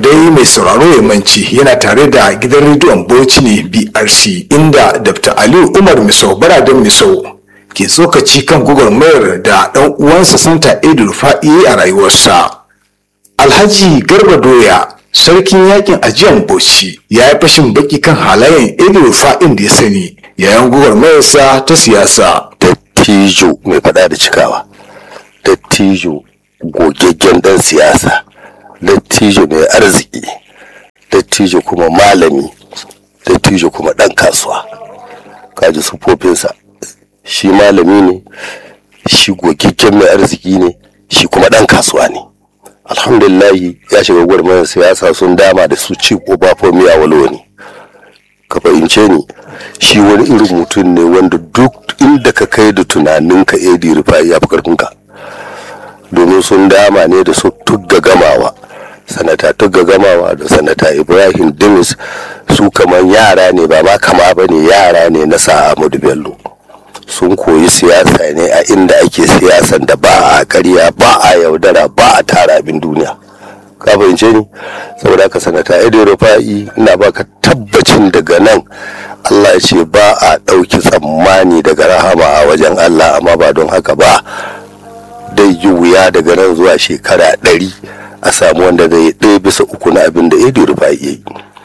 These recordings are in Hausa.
dai mai sauraro ya manci yana tare da gidan rediyon bauchi ne brc inda dr aliyu umar misau baradan misau ke tsokaci kan gwagwarmayar da ɗan uwansa santa edu fa'i a rayuwarsa alhaji garba doya sarkin yakin ajiyan bauchi ya yi fashin baki kan halayen edu fa'in da ya sani yayin gwagwarmayarsa ta siyasa dattijo mai faɗa da cikawa dattijo gogaggen ɗan siyasa dattijo mai arziki dattijo kuma malami dattijo kuma ɗan kasuwa kaji sufofinsa shi malami ne shi gogaggen mai arziki ne shi kuma ɗan kasuwa ne alhamdulillahi ya shiga gwarmayar siyasa sun dama da su ci obafomi a walo ne ka fahimce ni shi wani irin mutum ne wanda duk inda ka kai da tunaninka edi rufa'i ya fi karfinka domin sun dama ne da su tugga gamawa sanata tugga gamawa da sanata ibrahim dimis su kamar yara ne ba ma kama ba ne yara ne na sa'amadu bello sun koyi siyasa ne a inda ake siyasan da ba a karya ba a yaudara ba a tara abin duniya ka fahimce ni saboda haka sanata edo rufa'i ina baka tabbacin daga nan allah ya ce ba a ɗauki tsammani daga rahama a wajen allah amma ba don haka ba dai yi wuya daga nan zuwa shekara ɗari a samu wanda zai ɗaya bisa uku na abin da edo rufa'i ya yi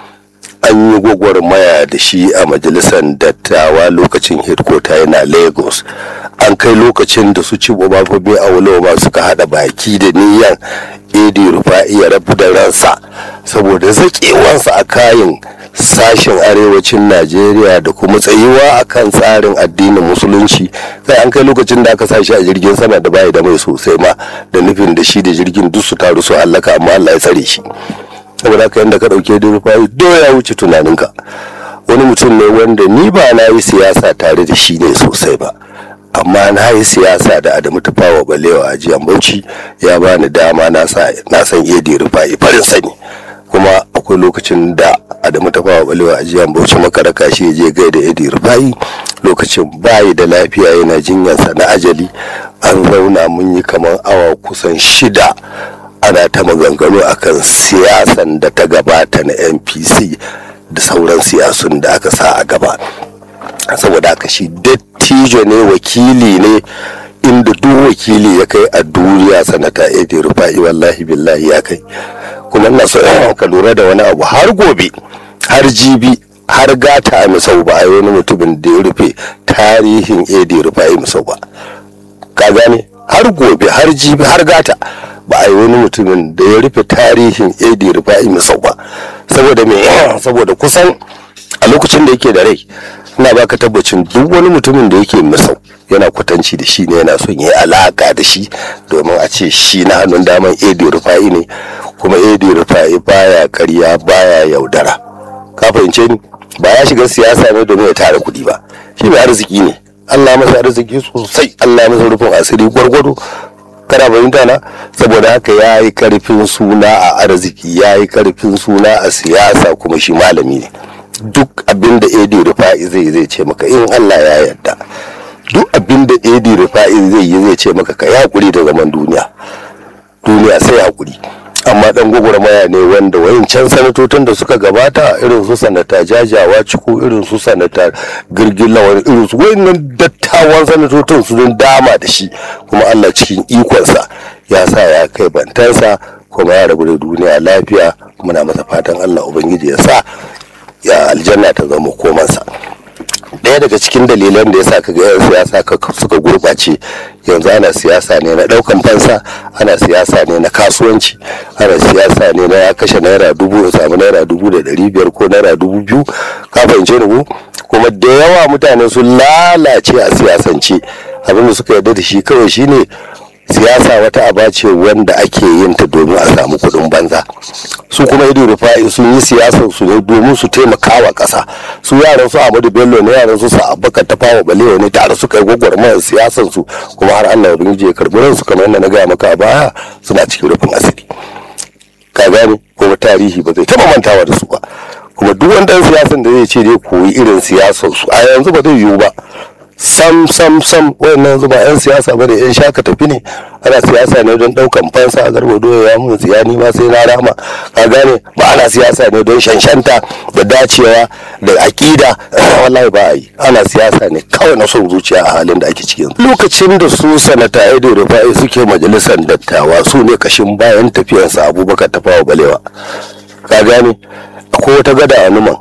an yi gwagwarmaya da shi a majalisar dattawa lokacin headquarter yana lagos an kai lokacin da su ci obafobi a wulawa suka hada baki da niyan edi rufa'i ya rabu da ransa saboda zaƙewansa a kayan sashen arewacin najeriya da kuma tsayuwa a kan tsarin addinin musulunci sai an kai lokacin da aka sa shi a jirgin sama da bayi da mai sosai ma da nufin da shi da jirgin duk su taru su hallaka amma allah ya tsare shi saboda haka yadda ka ɗauke da rufa'i ya wuce tunaninka wani mutum ne wanda ni ba na yi siyasa tare da shi ne sosai ba amma na yi siyasa da adamu tafawa balewa a jiyan bauchi ya bani dama na san edi rufa'i farin sani kuma akwai lokacin da adamu tafawa balewa a jiyan bauchi makaraka shi ya je gaida edi rufa'i lokacin bayi da lafiya yana jinyarsa na ajali an zauna mun yi kamar awa kusan shida ana ta maganganu akan siyasan da ta gabata na npc da sauran siyasun da aka sa a gaba saboda haka shi dattijo ne wakili ne inda duk wakili ya kai a duniya sanata edi rufa'i wallahi billahi ya kai kuma na so ka lura da wani abu har gobe har jibi har gata a misau ba a yi wani mutumin da ya rufe tarihin edi rufa'i misau ba ka gane har gobe har jibi har gata ba a yi wani mutumin da ya rufe tarihin edi rufa'i misau ba saboda me saboda kusan a lokacin da yake da rai ina baka tabbacin duk wani mutumin da yake misau yana kwatanci da shi ne yana son yi alaka da shi domin a ce shi na hannun daman edi rufa'i ne kuma edi rufa'i baya karya baya yaudara ka fahimce ni ba ya shiga siyasa ne domin ya tara kuɗi ba shi mai arziki ne allah masa arziki sosai allah masa rufin asiri gwargwado kana fahimta na saboda haka ya yi karfin suna a arziki ya yi karfin suna a siyasa kuma shi malami ne duk abin da edi rufa'i zai zai ce maka in allah ya yarda duk abin da edi rufa'i zai yi zai ce maka ka yi hakuri da zaman duniya duniya sai hakuri amma dan gwagwarmaya ne wanda wayancan sanatocin da suka gabata irin su sanata jajawa ciko irin su sanata girgin lawan irin su wayannan dattawan sanatocin su don dama da shi kuma allah cikin ikonsa ya sa ya kai bantansa kuma ya rabu da duniya lafiya muna masa fatan allah ubangiji ya sa ya aljanna ta zama komansa ɗaya daga cikin dalilan da ya sa kaga yan siyasa suka gurɓace yanzu ana siyasa ne na ɗaukan fansa ana siyasa ne na kasuwanci ana siyasa ne na ya kashe naira dubu ya samu naira dubu da ɗari biyar ko naira dubu biyu ka fahimce ni kuma da yawa mutane sun lalace a siyasance abin da suka yarda da shi kawai shine siyasa wata aba ce wanda ake yin ta domin a samu kuɗin banza su kuma ido rufa'i sun yi siyasar su ne domin su taimaka wa ƙasa su yaran su Ahmadu Bello ne yaran su sa Abubakar ta fawa balewa ne tare suka yi gwagwarmayar siyasar su kuma har Allah ya ya karɓi ransu kamar yadda na gaya maka a baya suna cikin rufin asiri ka gane kuma tarihi ba zai taɓa mantawa da su ba kuma duk wani ɗan siyasan da zai ce zai koyi irin siyasar su a yanzu ba zai yiwu ba sam sam sam wayannan yanzu ba yan siyasa bane yan shaka tafi ne ana siyasa ne don daukan fansa a garba doya ya mun tsiya ni ma sai na rama ka gane ba ana siyasa ne don shanshanta da dacewa da akida wallahi ba a yi ana siyasa ne kawai na son zuciya a halin da ake cikin lokacin da su sanata edo rufa'i suke majalisar dattawa su ne kashin bayan tafiyarsa abubakar tafawa balewa ka gane akwai wata gada a numan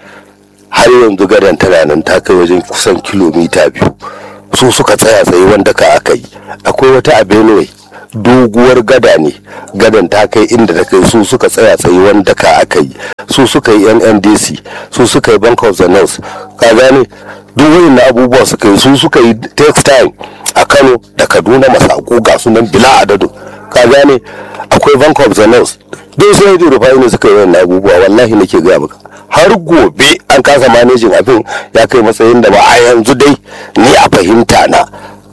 har yanzu gadon tana nan ta kai wajen kusan kilomita biyu su suka tsaya tsaye wanda ka aka yi akwai wata a benue doguwar gada ne gadan ta kai inda ta kai su suka tsaya tsaye wanda ka aka yi su suka yi nndc su suka yi bank of the north ka gane duk na abubuwa suka yi su suka yi textile a kano da kaduna masako ga sunan bila adadu ka gane akwai bank of the north duk sai da rufai ne suka yi wannan abubuwa wallahi nake gaya maka har gobe an kasa manejin abin ya kai matsayin da ba a yanzu dai ni a fahimta na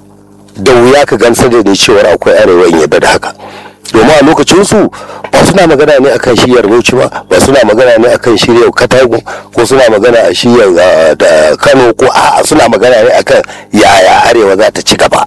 da wuya ka gamsar da ni cewar akwai arewa in yadda da haka domin a lokacin su ba suna magana ne akan shiyar bauchi ba ba suna magana ne akan shirya katago ko suna magana a shiyar da kano ko a suna magana ne akan yaya arewa za ta ci gaba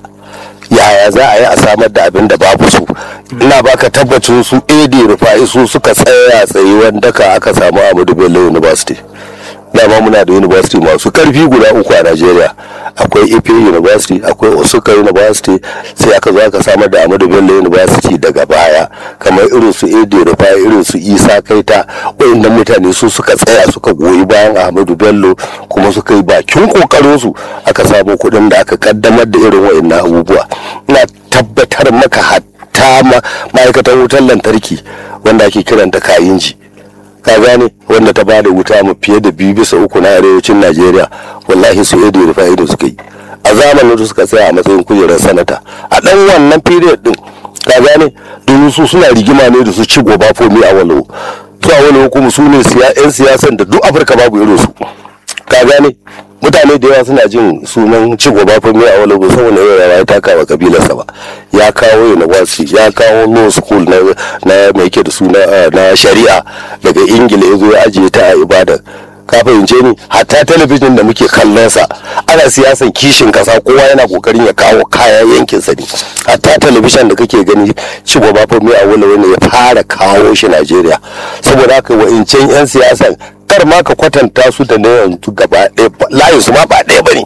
yaya za a yi a samar da abin da babu su ina baka tabbacin su ad rufa'i su suka tsaya tsaye wanda ka aka samu amadu bello university dama muna da university masu karfi guda uku a Najeriya akwai Ife University akwai Osuka University sai aka zo aka samar da Ahmadu Bello University daga baya kamar irin su Ede Rufai irin su Isa Kaita wayannan mutane su suka tsaya suka goyi bayan Ahmadu Bello kuma suka yi bakin kokarin su aka samu kuɗin da aka kaddamar da irin wayannan abubuwa ina tabbatar maka hatta ma'aikatan wutar lantarki wanda ake kiranta kayinji ka gane wanda ta bada wuta mu fiye da biyu bisa uku na arewacin najeriya wallahi su edo da fa'ido suka yi a zamanin da suka tsaya a matsayin kujerar sanata a dan wannan period din ka gane domin su suna rigima ne da su ci goba fomi a walo su a walo kuma su ne yan siyasan da duk afirka babu irin su ka gane mutane da yawa suna jin sunan ci gaba fomi a walo saboda yau ya taka wa kabilarsa ba ya kawo university ya kawo law school na na mai ke da suna na shari'a daga ingila ya zo ya ajiye ta a ibadan ka fahimce ni hatta talabijin da muke kallon sa ana siyasan kishin kasa kowa yana kokarin ya kawo kayan yankin sa ne hatta talabijin da kake gani ci gaba fomi a walo ne ya fara kawo shi najeriya saboda haka wa'incan yan siyasan kar ma ka kwatanta su da na yanzu gaba ɗaya layin su ma ba ɗaya ba ne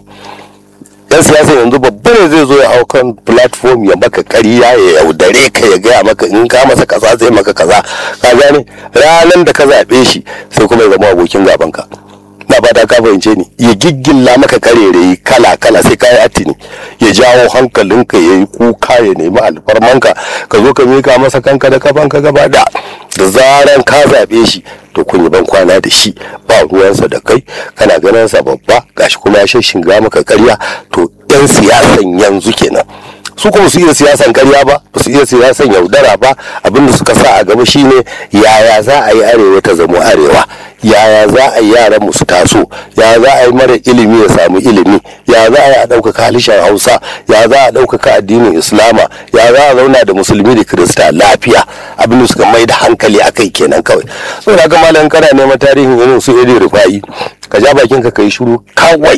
yan siyasa yanzu babba ne zai zo ya hau kan platform ya maka ƙarya ya yaudare ka ya gaya maka in ka masa kaza zai maka kaza ka gane ranar da ka zaɓe shi sai kuma ya zama abokin gaban ka na fata ka fahimce ni ya giggilla maka karerayi kala kala sai ka yi attini ya jawo hankalinka ya yi kuka ya nemi alfarmanka ka zo ka mika masa kanka da kafanka gaba da da zaran ka zaɓe shi to kun yi ban kwana da shi ba ruwansa da kai kana ganin sa babba gashi kuma ya shinga maka karya to yan siyasan yanzu kenan su kuma su iya siyasan karya ba ba su iya siyasan yaudara ba abinda suka sa a gaba shine yaya za a yi arewa ta zama arewa yaya za a yi yaran mu su taso ya za a yi mara ilimi ya samu ilimi ya za a yi a ɗaukaka halishan hausa ya za a ɗaukaka addinin islama ya za a zauna da musulmi da kirista lafiya abin da suka mai da hankali a kai kenan kawai saboda ga malam kana neman tarihin irin su iri rufa'i ka ja bakin ka kai shiru kawai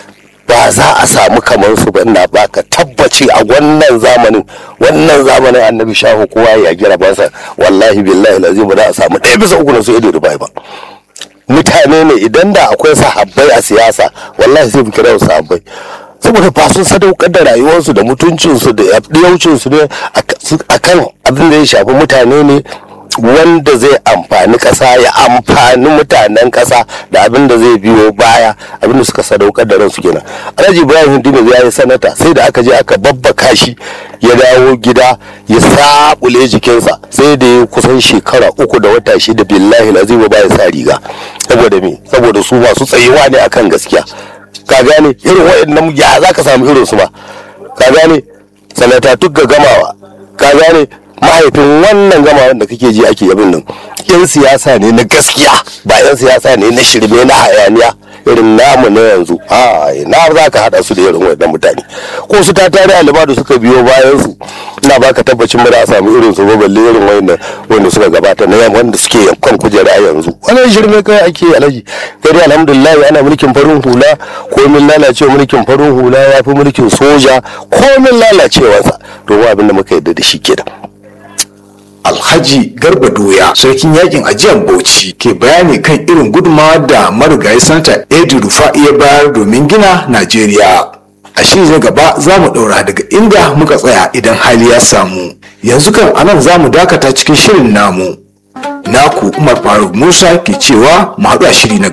ba za a samu kamar su ba ina baka tabbaci a wannan zamanin wannan zamanin annabi shahu kowa ya gira basa wallahi billahi lazim ba za a samu ɗaya bisa uku na su iri rufa'i ba mutane ne idan da akwai sahabbai a siyasa wallahi sai kira wasu sahabbai saboda ba sun sadaukar da rayuwarsu da mutuncinsu da yaucinsu ne akan abin da ya shafi mutane ne wanda zai amfani ƙasa ya amfani mutanen ƙasa da abin da zai biyo baya abin da suka sadaukar da ransu kenan alhaji ibrahim hindino ya yi sanata sai da aka je aka babbaka shi ya dawo gida ya sabule jikinsa sai da ya kusan shekara uku da wata shida billahi lazim ba ya sa riga saboda me saboda su masu tsayewa ne akan gaskiya ka gane irin waɗannan ya za ka samu irin su ba ka gane sanata ga gamawa ka gane mahaifin wannan gamawan da kake ji ake yabin nan yan siyasa ne na gaskiya ba yan siyasa ne na shirme na hayaniya irin namu na yanzu a na za ka haɗa su da irin waɗannan mutane ko su ta tare alima da suka biyo bayan su ina baka tabbacin ba za a samu irin su ba balle irin waɗanda wanda suka gabata na yamma wanda suke kan kujera a yanzu wannan shirme kai ake alaji kai dai alhamdulillah ana mulkin farin hula komin lalacewa mulkin farin hula ya fi mulkin soja komin lalacewarsa to abin da muka yarda da shi kenan alhaji garba doya sarkin yakin ajiyar bauchi ke bayani kan irin gudunmawa da marigayi santa edu rufa'i ya bayar domin gina najeriya a shiri na gaba za mu ɗaura daga inda muka tsaya idan hali ya samu yanzu kan anan za mu dakata cikin shirin namu naku umar faruk musa ke cewa mu haɗu a shiri na gaba